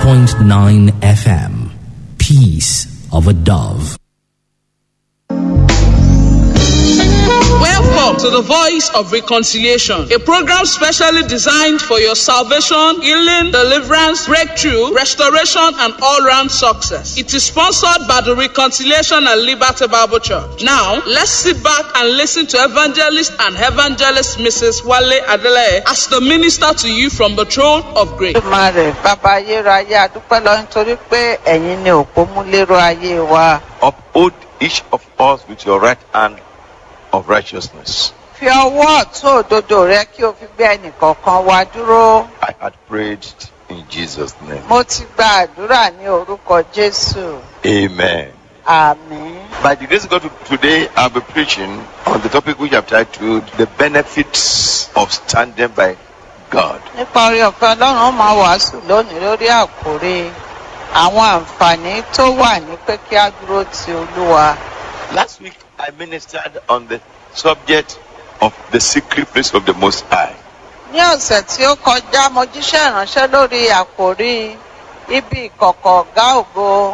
90.9 FM. Peace of a Dove. Welcome to the Voice of Reconciliation, a program specially designed for your salvation, healing, deliverance, breakthrough, restoration, and all round success. It is sponsored by the Reconciliation and Liberty Bible Church. Now, let's sit back and listen to evangelist and evangelist Mrs. Wale Adele as the minister to you from the throne of grace. Olódùmarè bàbá ayérayé adúpẹ́ lọ nítorí pé ẹ̀yin ni òpó mú lérò ayé wa. Uphold each of us with your right hand of righteousness. Fi ọwọ́ ọ̀tún òdodo rẹ kí o fi gbé ẹnìkọ̀ọ̀kan wa dúró. I had prayed in Jesus' name. Mo ti gba àdúrà ní orúkọ Jésù. Amen. Àmín. By the grace of God, today I'll be preaching on the topic which I've titled The Benefits of Standing by God. Nípa orí ọ̀fẹ́ Ọlọ́run ó máa wàásù lónìí lórí àkórí àwọn àǹfààní tó wà ní pé kí á dúró ti Olúwa. Last week I ministered on the subject of the secret place of the Most High. Ní ọ̀sẹ̀ tí ó kọjá, mo jíṣẹ́ ìránṣẹ́ lórí àkórí ibi ìkọ̀kọ̀ ọ̀gá ògo.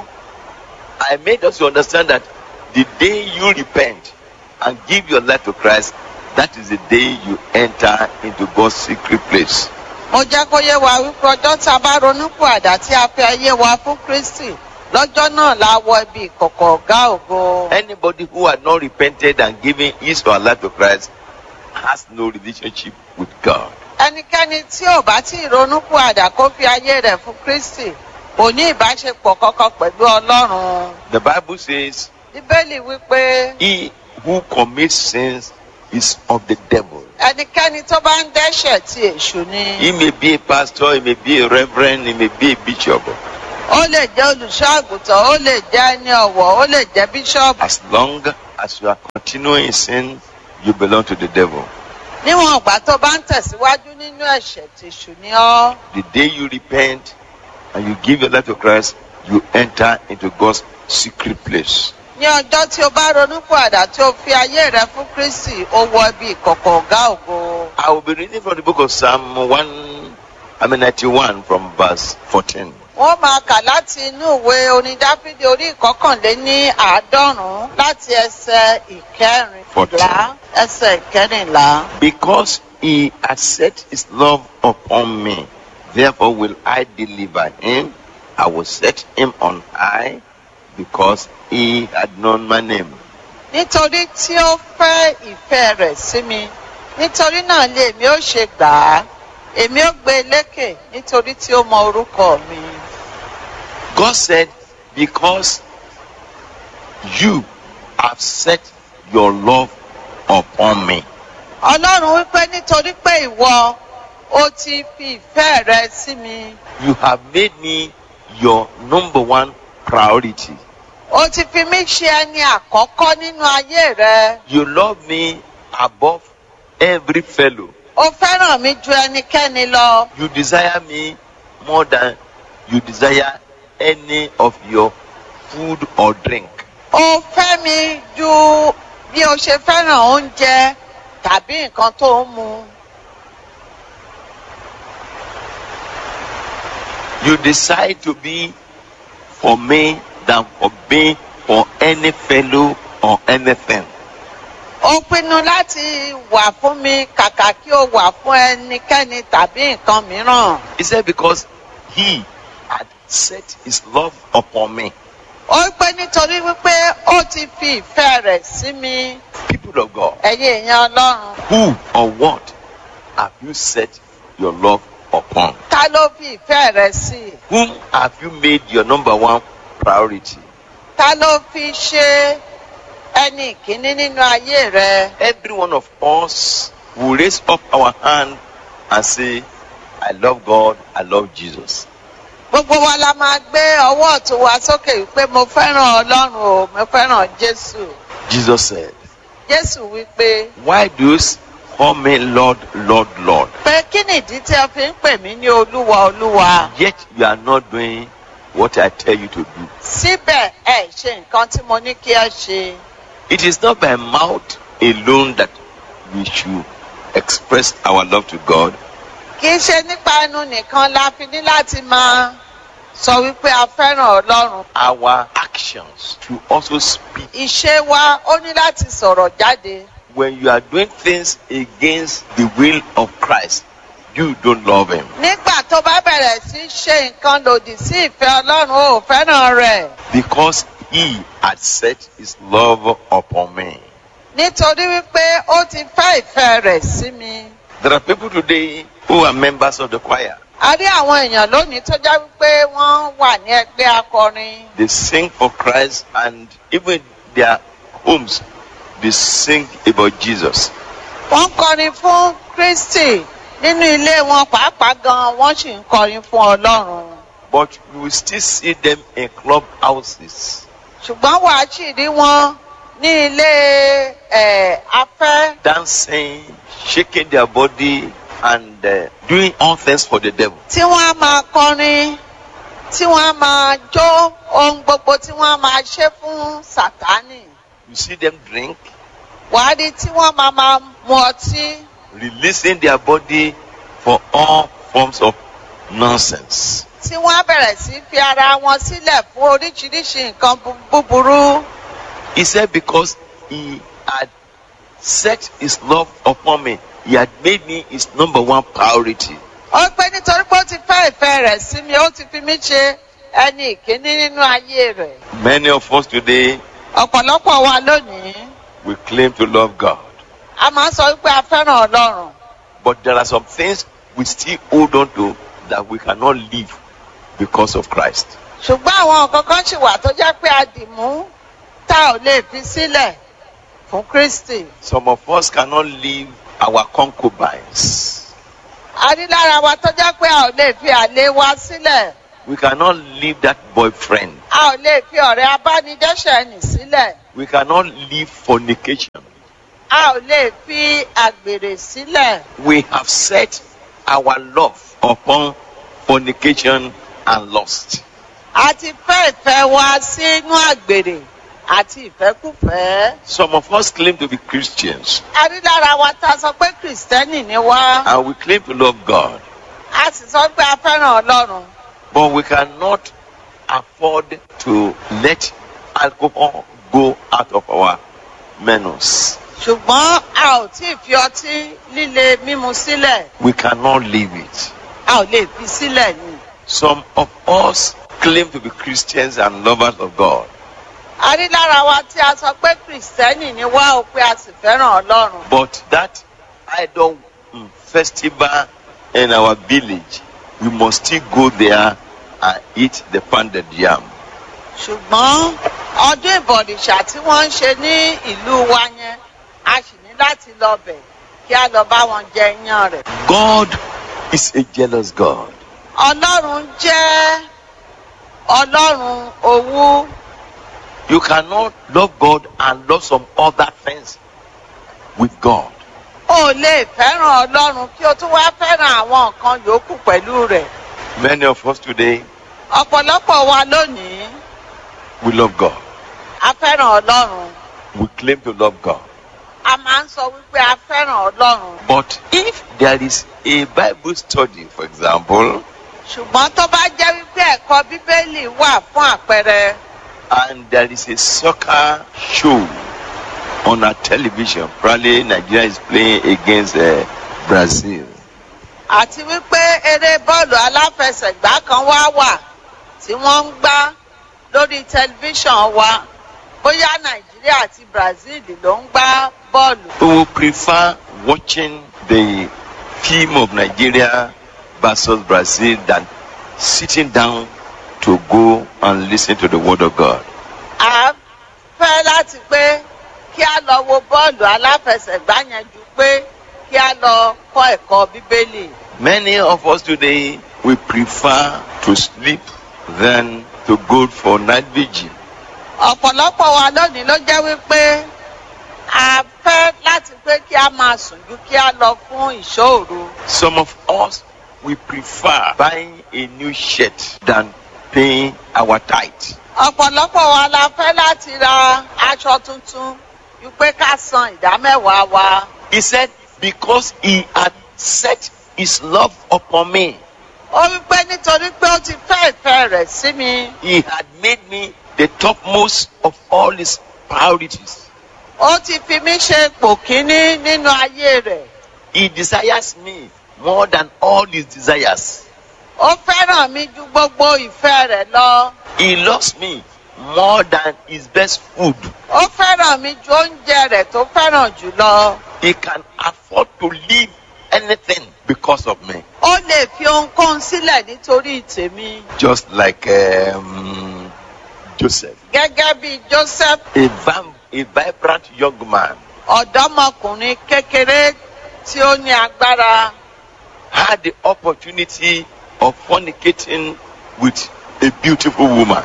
I made us to understand that the day you repent and give your life to Christ, that is the day you enter into God's secret place. mo jẹ́ kó yé wa wípé ọjọ́ tá a bá ronúpò àdá tí a fi ayé wa fún kristi lọ́jọ́ náà la wọ ibi ìkọ̀kọ̀ ọ̀gá ògo. Anybody who had not repented and given his or her life to Christ has no relationship with God. ẹnikẹ́ni tí ò bá tí ì ronúpò àdá kó fi ayé rẹ̀ fún kristi kò ní ìbáṣepọ̀ kankan pẹ̀lú ọlọ́run. The Bible says, bíbélì wípé He who commits sins is of the devil. ẹnikẹ́ni tó bá ń dẹ́ṣẹ̀ ti èṣù ni. He may be a pastor, he may be a reverend, he may be a bishop. ó lè jẹ́ olùṣọ́ àgùntàn ó lè jẹ́ ẹni ọ̀wọ̀ ó lè jẹ́ bíṣọ́ọ̀bù. As long as you are continuing in sin, you belong to the devil. níwọ̀n ìgbà tó bá ń tẹ̀síwájú nínú ẹ̀ṣẹ̀ tèṣù ni ọ́. The day you repent and you give your life to Christ, you enter into God's secret place. ní ọjọ́ tí o bá ronú pàdà tí o fi ayé rẹ fún kristi ó wọ ibi ìkọ̀kọ̀ ọ̀gá ògo. I will be reading from the book of Psalm 1, I mean 91 from verse 14. wọ́n máa kà láti inú ìwé orin dáfídì orí ìkọkànléní àádọ́rùn-ún láti ẹsẹ̀ ìkẹrìnlá ẹsẹ̀ ìkẹrìnlá. Because he has set his love upon me, therefore will I deliver him. I will set him on high because he had known my name. nítorí tí ó fẹ́ ìfẹ́ rẹ̀ sí mi nítorí náà ni èmi ó ṣe gbà á èmi ó gbé e lékè nítorí tí ó mọ orúkọ mi. God said, Because you have set your love upon me. ọlọ́run wípé nítorí pé ìwọ ó ti fi ìfẹ́ rẹ sí mi You have made me your number one priority. ó ti fi mí ṣe ẹni àkọ́kọ́ nínú ayé rẹ You love me above every fellow. ó fẹ́ràn mi ju ẹnikẹ́ni lọ You desire me more than you desire any of your food or drink. ó fẹ́ mi ju bí o ṣe fẹ́ràn oúnjẹ tàbí nǹkan tó ń mu You decide to be for me than for being for any fellow or anything. ó pinnu láti wà fún mi kàkà kí ó wà fún ẹnikẹ́ni tàbí nǹkan mìíràn He said, Because he had set his love upon me. ó pé nítorí wípé ó ti fi ìfẹ́ rẹ̀ sí mi People of God, ẹ̀yin èèyàn ọlọ́run who or what have you set your love upon? ta ló fi ìfẹ́ rẹ̀ sí i. Whom have you made your number one priority? ta ló fi ṣe ẹni ìkíní nínú ayé rẹ Every one of us will raise up our hand and say, I love God, I love Jesus. gbogbo wa la máa gbé ọwọ́ ọ̀tún wa sókè wípé mo fẹ́ràn ọlọ́run o mo fẹ́ràn jésù Jesus said, jésù wípé Why do you call me Lord, Lord, Lord? pé kí nìdí tí ẹ fi ń pè mí ní olúwa olúwa Yet you are not doing what I tell you to do. síbẹ̀ ẹ ṣe nǹkan tí mo ní kí ẹ ṣe It is not by mouth alone that we should express our love to God. kì í ṣe nípa ẹnu nìkan la fi ní láti máa sọ wípé a fẹ́ràn ọlọ́run our actions to also speak. ìṣe wa ó ní láti sọ̀rọ̀ jáde When you are doing things against the will of Christ, you don't love Him. nígbà tó bá bẹ̀rẹ̀ sí í ṣe nǹkan lòdì sí ìfẹ́ ọlọ́run ó fẹ́ràn rẹ̀ Because He had set His love upon me. nítorí wípé ó ti fẹ́ ìfẹ́ rẹ̀ sí mi. There are people today who are members of the choir. a rí àwọn èèyàn lónìí tó já wípé wọ́n wà ní ẹgbẹ́ akọrin They sing for Christ and even their homes, they sing about Jesus. wọ́n ń kọrin fún kristi nínú ilé wọn pàápàá gan wọ́n sì ń kọrin fún ọlọ́run But you will still see them in club houses, ṣùgbọ́n wàá sì rí wọn ní ilé ẹ̀ afẹ́ dancing, shaking their body, and uh, doing all things for the devil. tí wọ́n á máa kọrin tí wọ́n á máa jó ohun gbogbo tí wọ́n á máa ṣe fún sátánì You see them drink, wàá rí tí wọ́n máa máa mu ọtí releasing their body for all forms of nonsense. tí wọ́n á bẹ̀rẹ̀ sí fi ara wọn sílẹ̀ fún oríṣiríṣi nǹkan bu- búburú. He said, Because he had set his love upon me, he had made me his number one priority. ó pé nítorí pé ó ti fẹ́ ìfẹ́ rẹ̀ sí mi ó ti fi mí ṣe ẹni ìkíní nínú ayé rẹ̀. Many of us today, ọ̀pọ̀lọpọ̀ wa lónìí we claim to love God, a máa ń sọ wípé a fẹ́ràn ọlọ́run but there are some things we still hold on to that we cannot live because of Christ. ṣùgbọ́n àwọn nǹkan kan ṣì wà tó jẹ́ pé a dì mú tá ò lè fi sílẹ̀ fún kristi. Some of us cannot leave our concubines. a rí lára wa tó jẹ́ pé a ò lè fi àlè wa sílẹ̀ We cannot leave that boyfriend. a ò lè fi ọ̀rẹ́ abánidẹ́ṣẹ̀ nì sílẹ̀ We cannot leave fornication. a ò lè fi àgbèrè sílẹ̀. We have set our love upon fornication and lust. a ti fẹ́ ìfẹ́ wa sínú àgbèrè àti ìfẹ́kùfẹ́. Some of us claim to be Christians a rí lára wa tá a sọ pé kìrìsìtẹ́nì ni wá and we claim to love God, a sì sọ pé a fẹ́ràn ọlọ́run but we cannot afford to let alcohol go out of our menus. ṣùgbọ́n a ò tí ì fi ọtí líle mímu sílẹ̀ We cannot leave it. a ò lè fi sílẹ̀ ni. Some of us claim to be Christians and lovers of God, a rí lára wa tí a sọ pé kìrìsìtẹ́nì ni wá o pé a sì fẹ́ràn ọlọ́run. but that idol mm, festival in our village, we must still go there and eat the pounded yam. ṣùgbọ́n ọdún ìbọ̀dìṣà tí wọ́n ń ṣe ní ìlú wa yẹn a sì ní láti lọ bẹ̀ kí a lọ bá wọn jẹ iyán rẹ̀. God is a jealous God. ọlọ́run jẹ́ ọlọ́run owú You cannot love God and love some other things with God. o lè fẹ́ràn ọlọ́run kí o tún wá fẹ́ràn àwọn nǹkan yòókù pẹ̀lú rẹ̀. Many of us today, ọ̀pọ̀lọpọ̀ wa lónìí we love God. a fẹ́ràn ọlọ́run We claim to love God. a máa ń sọ wípé a fẹ́ràn ọlọ́run But if there is a Bible study, for example, ṣùgbọ́n tó bá jẹ́ wípé ẹ̀kọ́ bíbélì wà fún àpẹẹrẹ and there is a soccer show on our television, probably Nigeria is playing against uh, Brazil. àti wípé eré bọ́ọ̀lù aláfẹsẹ̀gbá kan wá wà tí wọ́n ń gbá lórí tẹlifíṣàn wa bóyá nàìjíríà àti brazil ló ń gbá bọ́ọ̀lù. We will prefer watching the film of Nigeria versus Brazil than sitting down to go and listen to the word of God. a fẹ́ láti pé kí a lọ wo bọ́ọ̀lù aláfẹsẹ̀gbá yẹn ju pé kí a lọ kọ́ ẹ̀kọ́ bíbélì. Many of us today we prefer to sleep than to go for night vigil. ọ̀pọ̀lọpọ̀ wa lónìí ló jẹ́ wípé a fẹ́ láti pé kí a máa sùn ju kí a lọ fún ìṣòro. Some of us we prefer buying a new shirt than paying our tithe. ọ̀pọ̀lọpọ̀ wa la fẹ́ láti ra aṣọ tuntun ju pé ká san ìdámẹ́wàá wa. He said, Because he had set his love upon me, ó wí pé nítorí pé ó ti fẹ́ ìfẹ́ rẹ̀ sí mi He had made me the topmost of all his priorities. ó ti fi mí ṣe ipò kíní nínú ayé rẹ̀ He desires me more than all his desires. ó fẹ́ràn mi ju gbogbo ìfẹ́ rẹ̀ lọ He loves me more than his best food. ó fẹ́ràn mi ju oúnjẹ rẹ̀ tó fẹ́ràn jù lọ He can afford to leave anything because of me. ó lè fi ohunkóhun sílẹ̀ nítorí tèmi Just like um, Joseph, gẹ́gẹ́ bí Joseph a, vam- a vibrant young man, ọ̀dọ́mọkùnrin kékeré tí ó ní agbára had the opportunity of fornicating with a beautiful woman.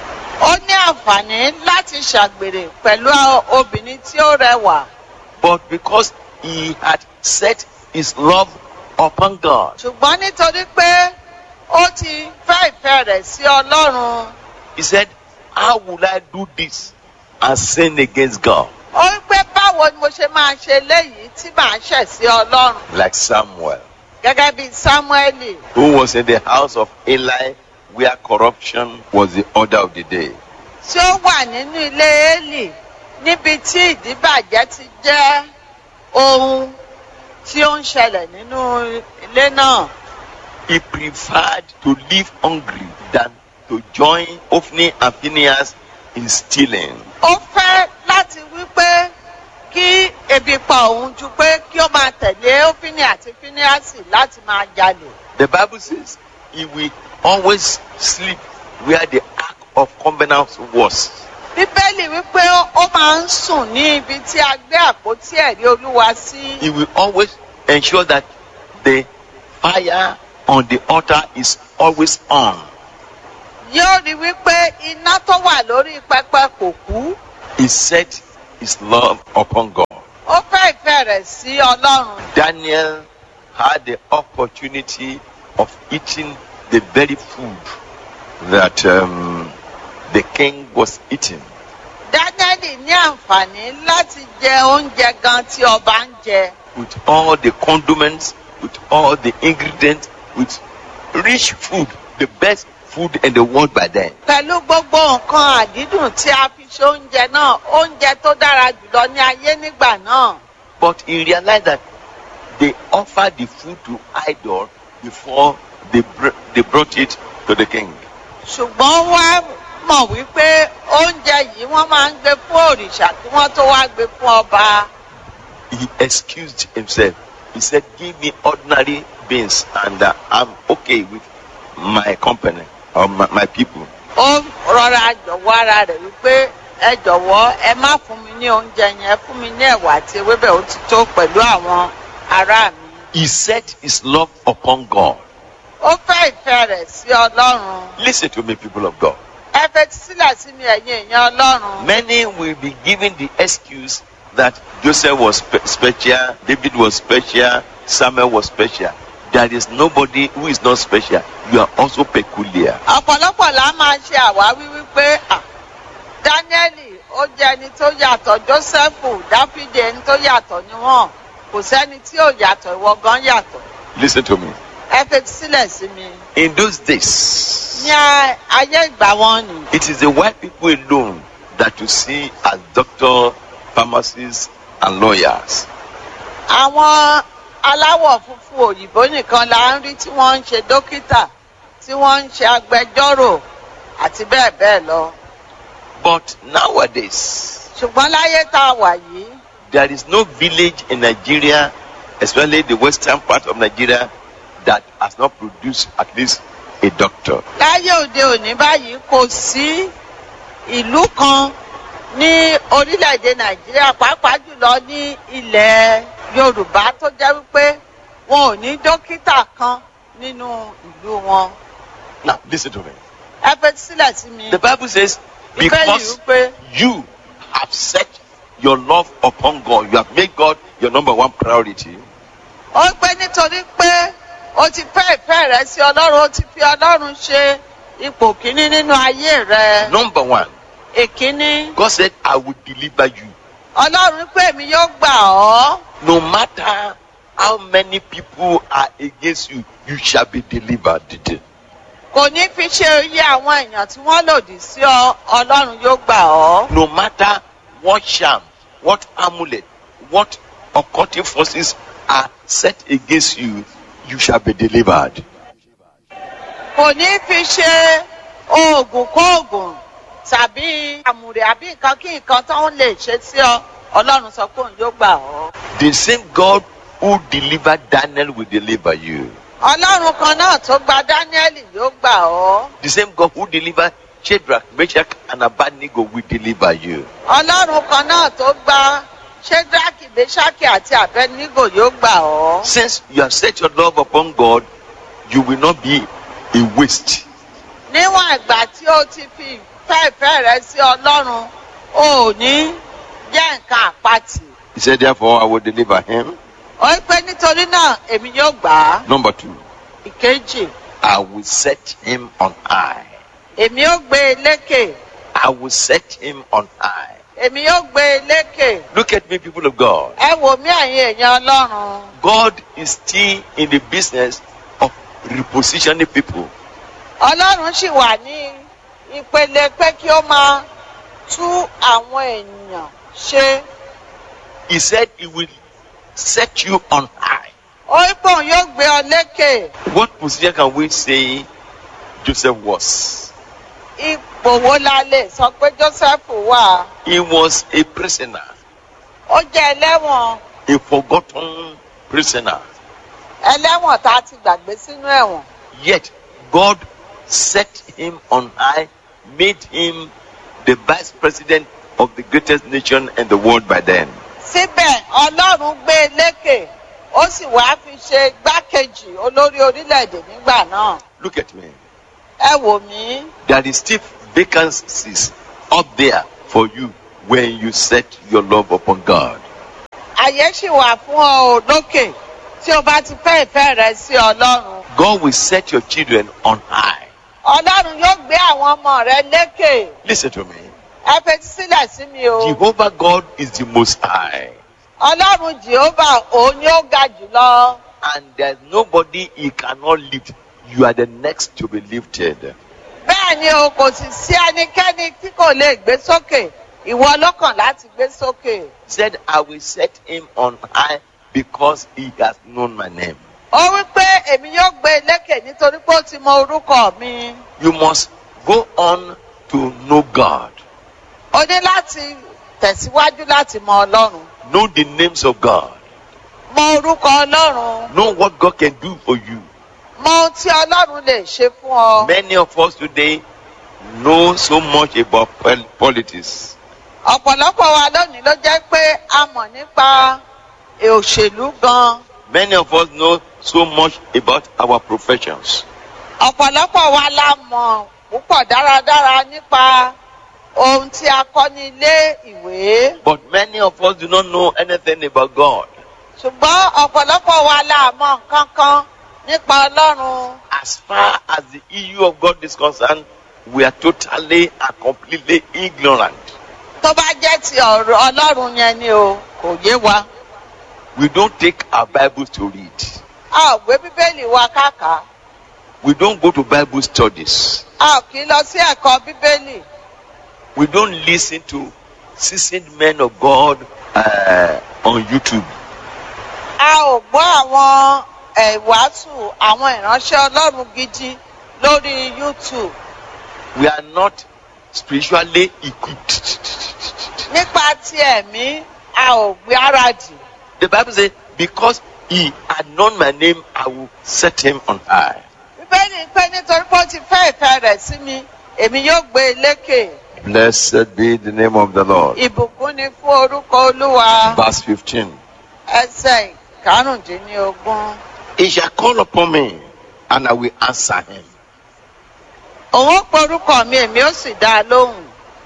ó ní àǹfààní láti ṣàgbèrè pẹ̀lú obìnrin tí ó rẹwà But because he had set his love upon God, ṣùgbọ́n nítorí pé ó ti fẹ́ ìfẹ́ rẹ̀ sí Ọlọ́run he said, How will I do this and sin against God? ó wí pé báwo ni mo ṣe máa ṣe léyìí tí màá ṣẹ̀ sí Ọlọ́run Like Samuel, gẹ́gẹ́ bí Sámúẹ́lì who was in the house of Eli, where corruption was the order of the day. tí ó wà nínú ilé Élì níbi tí ìdíbàjẹ́ ti jẹ́ ohun tí ó ń ṣẹlẹ̀ nínú ilé náà. He preferred to live hungry than to join Ophni and Phineas in stealing. ó fẹ́ láti wí pé kí ebi pa òun ju pé kí ó máa tẹ̀lé ófínì àti fíníàsì láti máa jalè. The Bible says he will always sleep where the ark of covenant was. bíbélì wípé ó máa ń sùn ní ibi tí a gbé àpótí ẹ̀rí olúwa sí. He will always ensure that the fire on the altar is always on. yóò rí wípé iná tó wà lórí pẹpẹ kò kú. He set his love upon God. ó fẹ́ ìfẹ́ rẹ̀ sí ọlọ́run. Daniel had the opportunity of eating the very food that um, the king was eating. dánẹ́lì ní àǹfààní láti jẹ oúnjẹ gan tí ọba ń jẹ. with all the condiments, with all the ingredients, with rich food, the best food in the world by then. pẹ̀lú gbogbo nǹkan àdídùn tí a fi ṣe oúnjẹ náà oúnjẹ tó dára jùlọ ní ayé nígbà náà. But he realized that they offered the food to idol before they, br- they brought it to the king. ṣùgbọ́n wá mọ̀ wípé oúnjẹ yìí wọ́n máa ń gbé fún òrìṣà kí wọ́n tó wá gbé fún ọba. He excused himself. He said, Give me ordinary beans and uh, I'm okay with my company or my, my people. ó rọra jọ̀wọ́ ara rẹ̀ wípé ẹ jọ̀wọ́ ẹ má fún mi ní oúnjẹ yẹn ẹ fún mi ní ẹ̀wà àti ewébẹ̀ ó ti tó pẹ̀lú àwọn ará mi. He set his love upon God. ó fẹ́ ìfẹ́ rẹ̀ sí ọlọ́run. Listen to me, people of God. ẹ fetí sílẹ̀ sí mi ẹ̀yin èèyàn ọlọ́run. Many will be given the excuse that Joseph was spe- special, David was special, Samuel was special. There is nobody who is not special. You are also peculiar. ọ̀pọ̀lọpọ̀ la máa ṣe àwáwí wípé à, dáníẹ́lì ó jẹ́ ẹni tó yàtọ̀ jósẹ́fù dáfídì ẹni tó yàtọ̀ ni wọ́n kò sẹ́ni tí ò yàtọ̀ ìwọ gan yàtọ̀ Listen to me. ẹ fetí sílẹ̀ sí mi. In those days, ní a- ayé ìgbà wọn ni it is the white people alone that you see as doctor, pharmacists, and lawyers. àwọn aláwọ̀ funfun òyìnbó nìkan la ń rí tí wọ́n ń ṣe dókítà tí wọ́n ń ṣe agbẹjọ́rò àti bẹ́ẹ̀ bẹ́ẹ̀ lọ. But nowadays, ṣùgbọ́n láyé tá a wà yìí there is no village in Nigeria, especially the western part of Nigeria, that has not produced at least a doctor. láyé òde òní báyìí kò sí ìlú kan ní orílẹ̀-èdè nàìjíríà pàápàá jùlọ ní ilẹ̀ yorùbá tó jẹ́ wípé wọn ò ní dókítà kan nínú ìlú wọn. Now, listen to me. ẹ fetí sílẹ̀ sí mi. The Bible says, bíbélì because wípé you have set your love upon God, you have made God your number one priority, ó pé nítorí pé o ti fẹ́ ìfẹ́ rẹ sí ọlọ́run o ti fi ọlọ́run ṣe ipò kíní nínú ayé rẹ. number one, èkíní God said, I will deliver you. ọlọ́run pé èmi yóò gbà ọ́ No matter how many people are against you, you shall be delivered. kò ní fi ṣe iye àwọn èèyàn tí wọ́n lòdì sí ọ ọlọ́run yóò gbà ọ́. No matter what charm, what amulet, what occultic forces are set against you, you shall be delivered. kò ní fi ṣe oògùn kóògùn tàbí àmùrè àbí nǹkan kí nǹkan tó ń lè ṣe sí ọ ọlọ́run sọ pé òun yóò gbà ọ́. The same God who delivered Daniel will deliver you. ọlọ́run kan náà tó gba dáníẹ́lì yóò gbà ọ́. The same God who delivered Shadrach, Meshach, and Abednego will deliver you. ọlọ́run kan náà tó gba ṣédraki meshaki àti abednego yóò gbà ọ́. Since you have set your love upon God, you will not be a waste. níwọ̀n ìgbà tí o ti fi ìfẹ́ ìfẹ́ rẹ sí ọlọ́run o ò ní jẹ́ nǹkan àpatì. He said, Therefore, I will deliver him. ó ń pẹ́ nítorí náà èmi yóò gbà á. Number two, ìkejì I will set him on high. èmi yóò gbé e lékè. I will set him on high. èmi yóò gbé e lékè. Look at me, people of God. ẹ wò mí ẹ̀yin èèyàn ọlọ́run. God is still in the business of repositioning people. ọlọ́run sì wà ní ìpele pé kí ó máa tú àwọn èèyàn ṣe. He said he will set you on high. ó ń pòun yóò gbé ọ lékè. What position can we say Joseph was? ipò wo la lè sọ pé joseph wà. He was a prisoner, ó jẹ́ ẹlẹ́wọ̀n a forgotten prisoner. ẹlẹ́wọ̀n tá a ti gbàgbé sínú ẹ̀wọ̀n. Yet God set him on high, made him the vice president of the greatest nation in the world by then. síbẹ̀ ọlọ́run gbé e lékè ó sì wá fi ṣe gbákejì olórí orílẹ̀-èdè nígbà náà. Look at me. ẹ wò mí There is still vacancies up there for you when you set your love upon God. àyè sì wà fún ọ ò lókè tí o bá ti fẹ́ ìfẹ́ rẹ sí ọlọ́run. God will set your children on high. ọlọ́run yóò gbé àwọn ọmọ rẹ lékè. Listen to me. ẹ fetí sílẹ̀ sí mi o. Jehovah God is the most high. ọlọ́run jehova òun ni ó ga jùlọ. And there's nobody he cannot lift. You are the next to be lifted. bẹ́ẹ̀ ni o kò sì sí ẹnikẹ́ni tí kò lè gbé sókè ìwọ lọ́kàn láti gbé sókè. Said, I will set him on high because he has known my name. ó wí pé èmi yóò gbé e lékè nítorí pé ó ti mọ orúkọ mi. You must go on to know God. o ní láti tẹ̀síwájú láti mọ ọlọ́run. Know the names of God. mọ orúkọ ọlọ́run. Know what God can do for you. mọ ohun tí ọlọ́run lè ṣe fún ọ. Many of us today know so much about pol- politics. ọ̀pọ̀lọpọ̀ wa lónìí ló jẹ́ pé a mọ̀ nípa òṣèlú gan. Many of us know so much about our professions. ọ̀pọ̀lọpọ̀ wa la mọ̀ púpọ̀ dáradára nípa ohun tí a kọ́ ní ilé ìwé. But many of us do not know anything about God. ṣùgbọ́n ọ̀pọ̀lọpọ̀ wa la mọ̀ nǹkan kan nípa ọlọ́run. As far as the issue of God is concerned, we are totally and completely ignorant. tó bá jẹ́ ti ọ̀rọ̀ ọlọ́run yẹn ni o kò yé wa. We don't take our Bibles to read. a ò gbé bíbélì wa káàkà. We don't go to Bible studies. a ò kì í lọ sí ẹ̀kọ́ bíbélì. We don't listen to seasoned men of God uh, on YouTube. a ò gbọ́ àwọn ìwàásù àwọn ìránṣẹ́ ọlọ́run gidi lórí youtube. We are not spiritually equipped. nípa ti ẹ̀mí a ò gbé ara dì. The Bible says, Because he had known my name, I will set him on high. bíbélì pé nítorí pé ó ti fẹ́ ìfẹ́ rẹ̀ sí mi èmi yóò gbé e lékè. Blessed be the name of the Lord. ìbùkún ni fún orúkọ olúwa Verse 15. ẹsẹ̀ ìkarùndínlógún. He shall call upon me, and I will answer him. òun ó pe orúkọ mi èmi ó sì dá a lóhùn.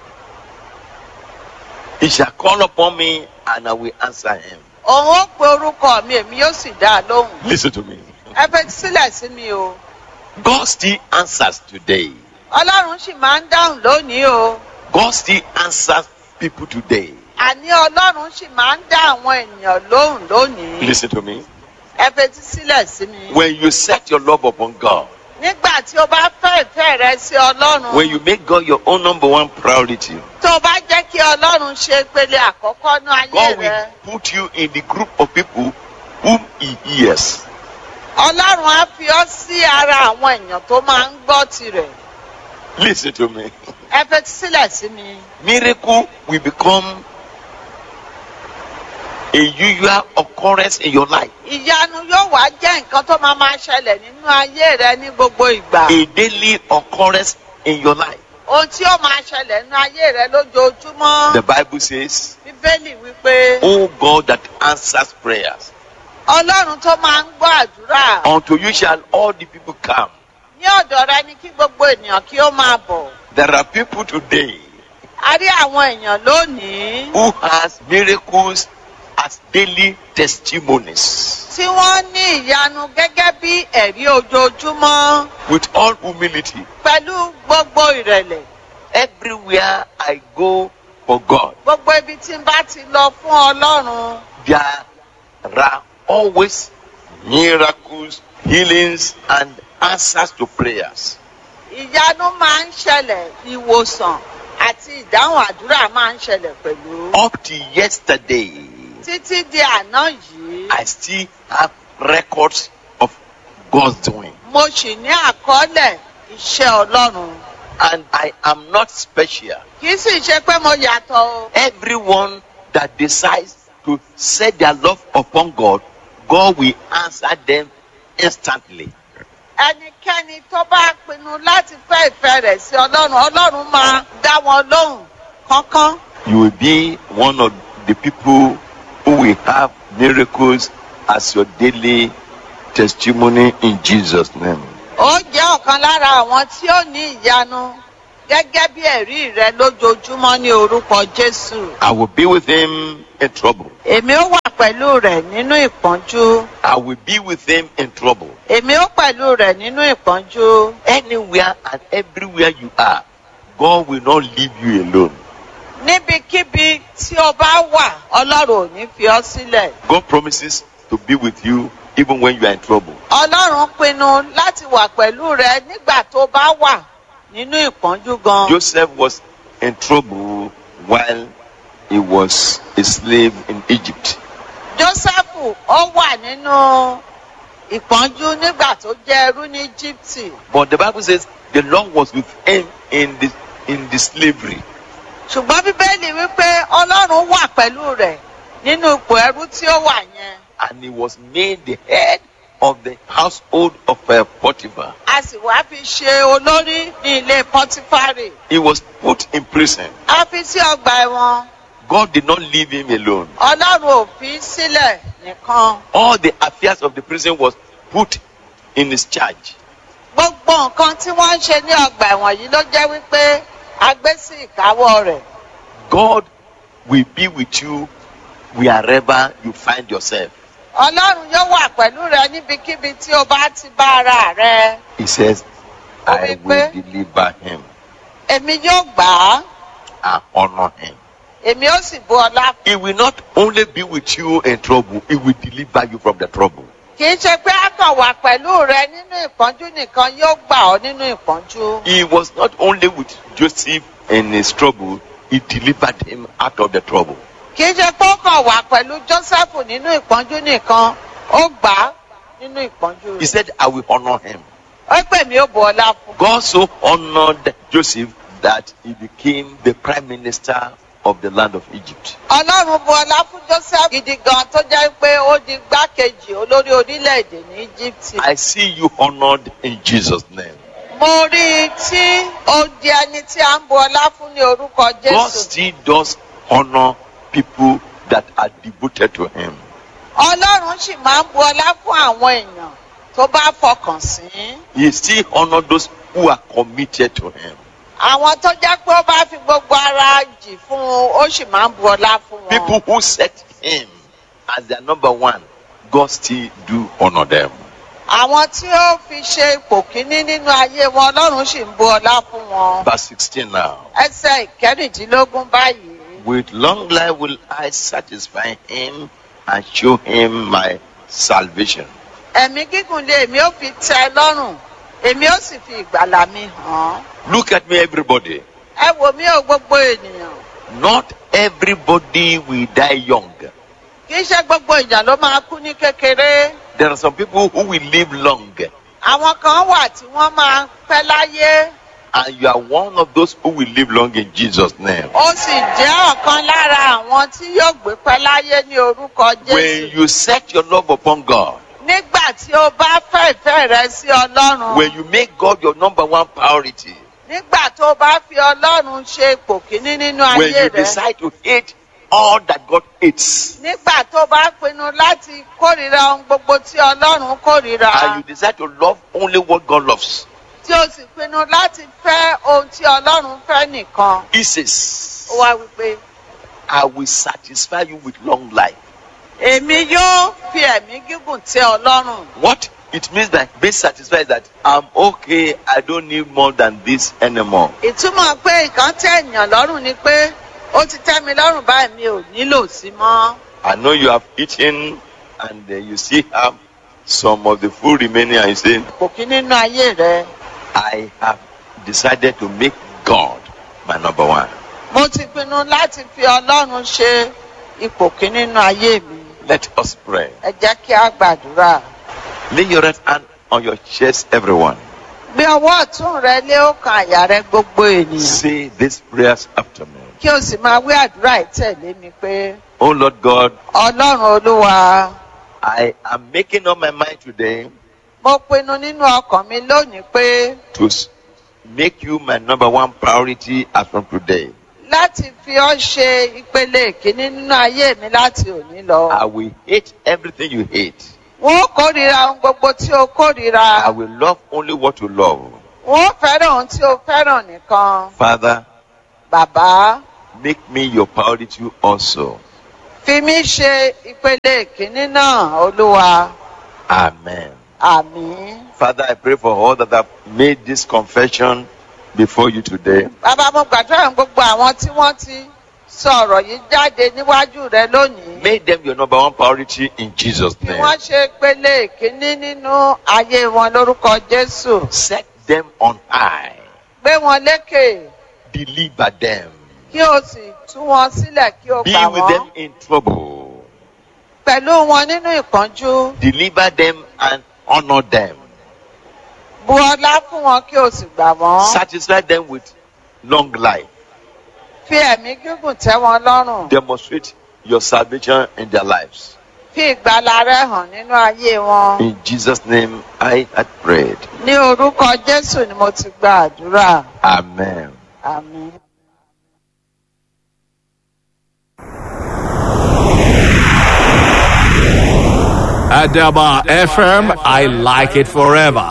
He shall call upon me, and I will answer him. òun ó pe orúkọ mi èmi yóò sì dá a lóhùn. Listen to me. ẹ fetí sílẹ̀ sí mi o. God still answers today. ọlọ́run sì máa ń dáhùn lónìí o. God still answers people today. àní ọlọ́run sì máa ń dá àwọn ènìyàn lóhùn lónìí. Listen to me. ẹ fetí sílẹ̀ sí mi. When you set your love upon God, nígbà tí o bá fẹ́ ìfẹ́ rẹ sí ọlọ́run. when you make God your own number one priority, tó o bá jẹ́ kí ọlọ́run ṣe ìpele àkọ́kọ́ ní ayé God rẹ. will put you in the group of people whom He hears. ọlọ́run á fi ọ́ sí ara àwọn èèyàn tó máa ń gbọ́ tirẹ̀. Listen to me. ẹ fetí sílẹ̀ sí mi. Miracle will become a usual occurrence in your life, ìyanu yóò wá jẹ́ nǹkan tó máa máa ṣẹlẹ̀ nínú ayé rẹ ní gbogbo ìgbà. a daily occurrence in your life. ohun tí ó máa ṣẹlẹ̀ nínú ayé rẹ lójoojúmọ́. The Bible says, bíbélì wípé O God that answers prayers, ọlọ́run tó máa ń gbọ́ àdúrà unto you shall all the people come. ní ọ̀dọ̀ rẹ ni kí gbogbo ènìyàn kí ó máa bọ̀. There are people today a rí àwọn èèyàn lónìí who has miracles as daily testimonies. tí wọ́n ní ìyanu gẹ́gẹ́ bí ẹ̀rí ojoojúmọ́ With all humility, pẹ̀lú gbogbo ìrẹ̀lẹ̀. everywhere I go for God, gbogbo ibi tí n bá ti lọ fún ọlọ́run there are always miracles, healings, and answers to prayers. ìyanu máa ń ṣẹlẹ̀ ìwòsàn àti ìdáhùn àdúrà máa ń ṣẹlẹ̀ pẹ̀lú. Up to yesterday, títí di àná yìí I still have records of God's doing. mo sì ní àkọọ́lẹ̀ iṣẹ́ ọlọ́run. And I am not special. kì í sì ṣe pé mo yàtọ̀ o. Everyone that decides to set their love upon God, God will answer them instantly. ẹnikẹ́ni tó bá pinnu láti fẹ́ ìfẹ́ rẹ̀ sí ọlọ́run ọlọ́run máa dá wọn lóhùn kánkán. You will be one of the people who will have miracles as your daily testimony in Jesus' name. ó jẹ́ ọ̀kan lára àwọn tí ó ní ìyanu gẹ́gẹ́ bí ẹ̀rí rẹ lójoojúmọ́ ní orúkọ jésù. I will be with him in trouble. èmi ó wà pẹ̀lú rẹ̀ nínú ìpọ́njú. I will be with him in trouble. èmi ó pẹ̀lú rẹ̀ nínú ìpọ́njú. Anywhere and everywhere you are, God will not leave you alone. níbikíbi tí o bá wà ọlọ́run ò ní fi ọ́ sílẹ̀. God promises to be with you even when you are in trouble. ọlọ́run pinnu láti wà pẹ̀lú rẹ nígbà tó bá wà nínú ìpọ́njú gan. Joseph was in trouble while he was a slave in Egypt. jósẹ́fù ó wà nínú ìpọ́njú nígbà tó jẹ́ ẹrú ní íjíbítì. But the Bible says the Lord was with him in the in the slavery. ṣùgbọ́n bíbélì wípé ọlọ́run wà pẹ̀lú rẹ̀ nínú ipò ẹrú tí ó wà yẹn. and he was made the head of the household of uh, Potiphar. a sì wá fi ṣe olórí ní ilé pọtifárì. He was put in prison. a fi sí ọgbà ẹ̀wọ̀n. God did not leave him alone. ọlọ́run ò fi í sílẹ̀ nìkan. All the affairs of the prison was put in his charge. gbogbo nǹkan tí wọ́n ń ṣe ní ọgbà ẹ̀wọ̀n yìí ló jẹ́ wípé a gbé sí ìkáwọ́ rẹ̀. God will be with you wherever you find yourself. ọlọ́run yóò wà pẹ̀lú rẹ níbikíbi tí o bá ti bá ara rẹ. He says, I Wípé- will deliver him èmi yóò gbà á and honor him. èmi ó sì bu ọlá. He will not only be with you in trouble, he will deliver you from the trouble. kì í ṣe pé a kàn wà pẹ̀lú rẹ nínú ìpọ́njú nìkan yóò gbà ọ́ nínú ìpọ́njú. He was not only with Joseph in his trouble, he delivered him out of the trouble. kì í ṣe pé ó kàn wà pẹ̀lú jósẹ́fù nínú ìpọ́njú nìkan ó gbà á nínú ìpọ́njú He rẹ̀. said, I will honor him. ó pè mí ó bu ọlá fún. God so honored Joseph that he became the prime minister of the land of Egypt. ọlọ́run bu ọlá fún joseph gidi gan tó jẹ́ pé ó di gbákejì olórí orílẹ̀-èdè ní íjíbítì. I see you honored in Jesus' name. mo rí i tí ó di ẹni tí a ń bu ọlá fún ní orúkọ God jésù. still does honor people that are devoted to him. ọlọ́run sì máa ń bu ọlá fún àwọn èèyàn tó bá fọkàn sí. He still honors those who are committed to him. àwọn tó jẹ́ pé ó bá fi gbogbo ara jì fún un ó sì máa ń bu ọlá fún wọn. People who set him as their number one, God still do honor them. àwọn tí ó fi ṣe ipò kíní nínú ayé wọn ọlọ́run sì ń bu ọlá fún wọn. Verse 16 now. ẹsẹ̀ ìkẹrìndínlógún báyìí. With long life will I satisfy him and show him my salvation. ẹ̀mí gígùn lé èmi ó fi tẹ́ ẹ lọ́rùn èmi ó sì fi ìgbàlà mi hàn án. Look at me, everybody. ẹ wò mí o gbogbo ènìyàn Not everybody will die young. kì í ṣe gbogbo èèyàn ló máa kú ní kékeré There are some people who will live long, àwọn kan wà tí wọ́n máa pẹ́ láyé and you are one of those who will live long in Jesus' name. ó sì jẹ́ ọ̀kan lára àwọn tí yóò gbé pẹ́ láyé ní orúkọ When jésù you set your love upon God, nígbà tí o bá fẹ́ ìfẹ́ rẹ sí ọlọ́run when you make God your number one priority, nígbà tó o bá fi ọlọ́run ṣe ipò kíní nínú when ayé you rẹ decide to hate all that God hates, nígbà tó o bá pinnu láti kórìíra ohun gbogbo tí ọlọ́run kórìíra and you decide to love only what God loves, tí o sì pinnu láti fẹ́ ohun tí ọlọ́run fẹ́ nìkan He says, ó wá wípé I will satisfy you with long life. èmi yóò fi ẹ̀mí gígùn tẹ́ ọlọ́run What it means by being satisfied is that I'm okay, I don't need more than this anymore. ìtumọ̀ pé nǹkan tẹ́ èèyàn lọ́rùn ni pé ó ti tẹ́ mi lọ́rùn báyìí mi ò nílò sí mọ́ I know you have eaten and uh, you still have some of the food remaining, and you say, kò kí nínú ayé rẹ I have decided to make God my number one. mo ti pinnu láti fi ọlọ́run ṣe ipò kí nínú ayé mi Let us pray. ẹ jẹ́ kí a gbàdúrà Lay your right hand on your chest, everyone. gbé ọwọ́ ọ̀tún rẹ lé ọkàn àyà rẹ gbogbo ènìyàn Say these prayers after me. kí o sì máa wí àdúrà ìtẹ̀lé mi pé Oh Lord God, ọlọ́run olúwa I am making up my mind today mo pinnu nínú ọkàn mi lónìí pé to s- make you my number one priority as from today. láti fi ọ́ ṣe ìpele ìkíní nínú ayé mi láti òní lọ. I will hate everything you hate. wọ́n ó kórìíra ohun gbogbo tí o kórìíra. I will love only what you love. wọ́n ó fẹ́ràn ohun tí o fẹ́ràn nìkan. Father, bàbá make me your priority also. fi mí ṣe ìpele ìkíní náà olúwa. Amen. àmín. Father, I pray for all that have made this confession before you today. bàbá mo gbàdúrà fún gbogbo àwọn tí wọ́n ti sọ ọ̀rọ̀ yìí jáde níwájú rẹ lónìí. Make them your number one priority in Jesus' kí name. wọ́n ṣe ìpele ìkíní nínú ayé wọn lórúkọ jésù. Set them on high. gbé wọn lékè Deliver them. kí o sì tú wọn sílẹ̀ kí o Be gbà with wọ́n. them in trouble. pẹ̀lú wọn nínú ìpọ́njú. Deliver them and honor them. bu ọlá fún wọn kí o sì gbà wọ́n. Satisfy them with long life. fi ẹ̀mí gígùn tẹ́ wọn lọ́rùn. Demonstrate your salvation in their lives. fi ìgbàlà rẹ hàn nínú ayé wọn. In Jesus' name, I had prayed. ní orúkọ jésù ni mo ti gba àdúrà. Amen. àmín. Adaba FM, I like it forever.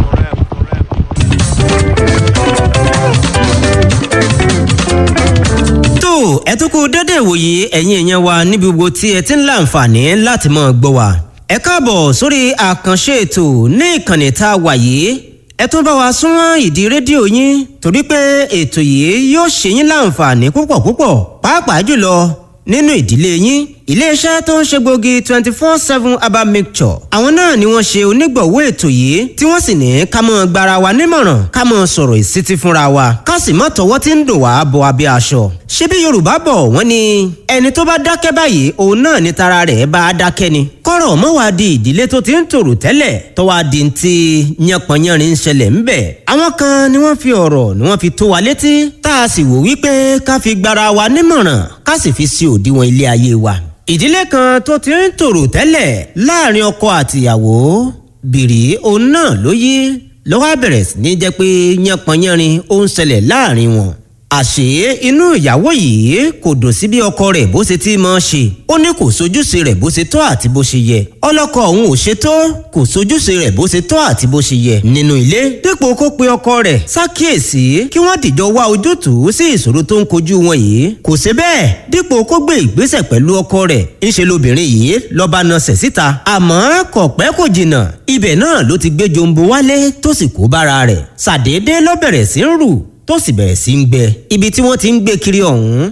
tó ẹ tún kú dédé ìwòye ẹ̀yin èèyàn wa níbi gbogbo tí ẹ ti ń láǹfààní láti mọ̀ gbọ́ wa. ẹ káàbọ̀ sórí àkànṣe ètò ní ìkànnì tá a wà yìí ẹ tún bá wa súnmọ́ ìdí rédíò yín torí pé ètò yìí yóò ṣe yín láǹfààní púpọ̀ púpọ̀ pàápàá jùlọ nínú ìdílé yín iléeṣẹ́ tó ń ṣe gbòógì twenty four seven herbal mixture àwọn náà ni wọ́n ṣe onígbọ̀wọ́ ètò yìí tí wọ́n sì ní ká mọ́ gbara wa nímọ̀ràn ká mọ́ sọ̀rọ̀ ìsítí fúnra wa ká sì mọ́ tọwọ́ tí ń dò wá bọ abẹ́ aṣọ. ṣebí yorùbá bọ̀ wọ́n ní ẹni tó bá dákẹ́ báyìí òun náà ni tara rẹ̀ bá a dákẹ́ ni. kọ́rọ̀ mọ́ wá di ìdílé tó ti ń tòrò tẹ́lẹ̀ tó wá di ti yánpọnyánrin ń ṣẹlẹ̀ ńbẹ̀. àwọn kan ni wọ́n fi ọ̀rọ̀ ni wọ́n fi tó wa létí tá a sì wò wípé ká fi gbara wa nímọ̀ràn ká sì fi sí òdiwọ̀n ilé ayé wa ìdílé kan tó ti ń tòrò tẹ́lẹ̀ láàrin ọkọ àtìyàwó bìrì òun náà ló yí lọ́wọ́ bẹ̀rẹ̀ sí ní jẹ́ pé yánpọnyánrin ó ń ṣẹlẹ̀ láàrin wọn. àṣé inú ìyàwó yìí kò dùn sí bí ọkọ rẹ̀ bó ṣe ti máa ṣe ó ní kò sojúṣe rẹ̀ bó ṣe tọ́ àti bó ṣe yẹ ọlọ́kọ òun ò ṣe tó kò sojúṣe rẹ̀ bó ṣe tọ́ àti bó ṣe yẹ nínú ilé dípò kó pe ọkọ rẹ̀ ṣàkíyèsí kí wọ́n dìjọ wá ojútùú sí ìṣòro tó ń kojú wọn yìí kò ṣe bẹ́ẹ̀ dípò kó gbé ìgbésẹ̀ pẹ̀lú ọkọ rẹ̀ ńṣe lobìnrin yìí lọ́ba nasẹ̀ síta àmọ́ kò pẹ́ kò jìnnà ibẹ̀ náà ló ti gbé jombo wálé tó sì kó bára rẹ̀ ṣàdédé ló bẹ̀rẹ̀ sí ń rù tó sì bẹ̀rẹ̀ sí ń gbẹ ibi tí wọ́n ti ń gbé kiri ọ̀hún